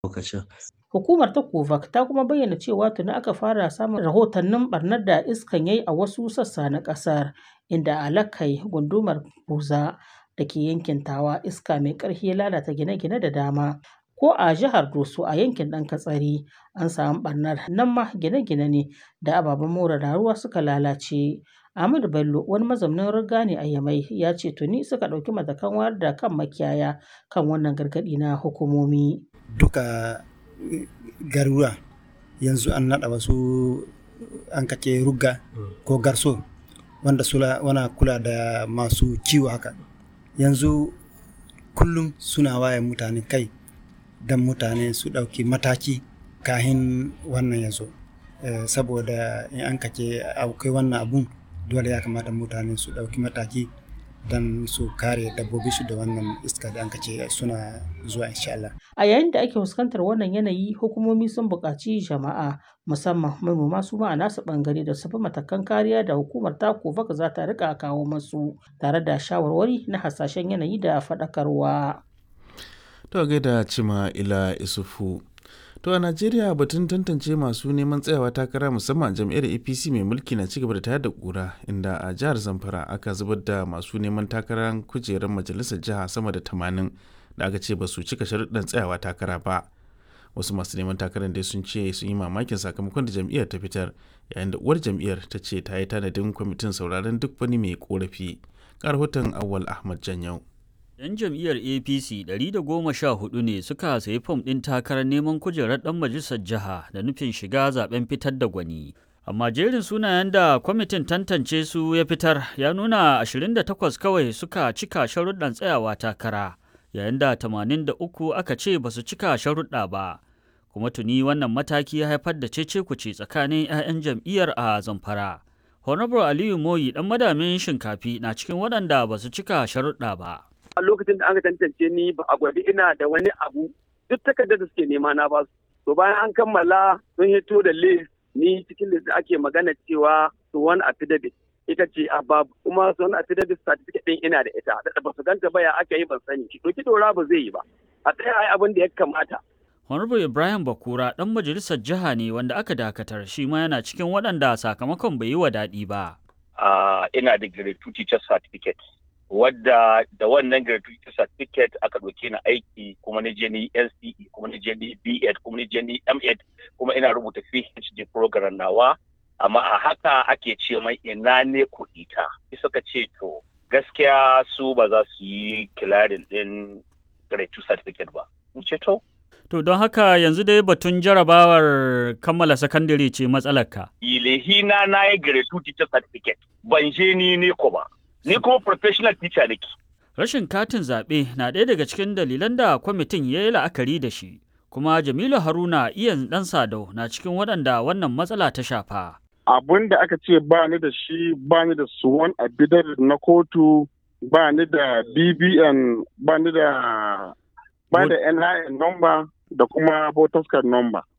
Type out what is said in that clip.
lokacin. Hukumar ta Kovac ta kuma bayyana cewa tuni aka fara samun rahotannin ɓarnar da iskan ya yi a wasu sassa na ƙasar, inda a Lakai, gundumar Buza da ke yankin Tawa, iska mai ƙarfi ya lalata gine-gine da dama. Ko a jihar Doso a yankin Ɗan-Katsari an samu ɓarnar, nan ma gine-gine ne da ababen more rayuwa suka lalace. Ahmadu Bello, wani mazaunin Riga ne a Yamai, ya ce tuni suka ɗauki matakan wayar da kan makiyaya kan wannan gargaɗi na hukumomi. Duka garuruwa yanzu an naɗa wasu an kace rugga ko garso wanda suna wana kula da masu kiwo haka. Yanzu kullum suna waye mutane kai don mutane su ɗauki mataki kahin wannan ya zo. Eh, saboda in an kace akwai wannan abun dole ya kamata mutane su ɗauki mataki don su kare dabbobinsu da wannan iska da an kace suna zuwa insha Allah. A yayin da ake fuskantar wannan yanayi, hukumomi sun buƙaci jama'a musamman manoma su ma a nasu ɓangare da su bi matakan kariya da hukumar ta Kovac za ta riƙa kawo masu tare da shawarwari na hasashen yanayi da faɗakarwa. To gaida Cima Ila Isufu. To a Najeriya batun tantance masu neman tsayawa takara musamman jam'iyyar APC mai mulki na cigaba da tayar da kura inda a jihar Zamfara aka zubar da masu neman takarar kujerar majalisar jiha sama da tamanin da aka ce ba su cika sharuɗan tsayawa takara ba. Wasu masu neman takarar dai sun ce sun yi mamakin sakamakon da jam'iyyar ta fitar yayin da uwar jam'iyyar ta ce ta yi tanadin kwamitin sauraron duk wani mai korafi. Ga rahoton Awwal Ahmad Janyau. 'Yan jam'iyyar APC 114 ne suka sayi fom ɗin takarar neman kujerar ɗan majalisar jiha da nufin shiga zaben fitar da gwani. Amma jerin sunayen da kwamitin tantance su ya fitar ya nuna 28 kawai suka cika sharuɗan tsayawa takara, yayin da 83 aka ce ba su cika sharuɗa ba. Kuma tuni wannan mataki ya haifar da cece-kuce tsakanin 'ya'yan jam'iyyar a Zamfara. Honorable Aliyu Moyi ɗan madamin shinkafi na cikin waɗanda ba su cika sharuɗa ba. a lokacin da aka tantance ni ba a gwadi ina da wani abu duk takardar da suke nema na basu to bayan an kammala sun hito da list ni cikin list da ake magana cewa suwan affidavit ita ce a babu kuma suwan affidavit certificate din ina da ita da ba su ganta ba ya aka yi ban sani to ki dora ba zai yi ba a tsaya ai abin da ya kamata Honorable Ibrahim Bakura ɗan majalisar jiha ne wanda aka dakatar shi ma yana cikin waɗanda sakamakon bai yi wa daɗi ba. Uh, ina da grade 2 teacher certificate wadda da wannan gratuity certificate aka ɗauke ni aiki kuma na je ni NCE kuma na je ni B.Ed kuma na je ni M.Ed kuma ina rubuta PhD program nawa amma a haka ake ce mai ina ne kuɗi ta suka ce to gaskiya su ba za su yi kilarin ɗin gratuity certificate ba in ce to To don haka yanzu dai batun jarabawar kammala sakandare ce matsalarka. ilehina na yi gratuity certificate ban je ni ne ko ba ni kuma professional teacher nake. Rashin katin zaɓe na ɗaya daga cikin dalilan da kwamitin ya yi la'akari da shi, kuma Jamilu Haruna iyan ɗan Sadau na cikin waɗanda wannan matsala ta shafa. Abun da aka ce ba ni da shi ba ni da suwan affidavit na kotu ba ni da BBN ba ni da ba da NIN number da kuma voters card number.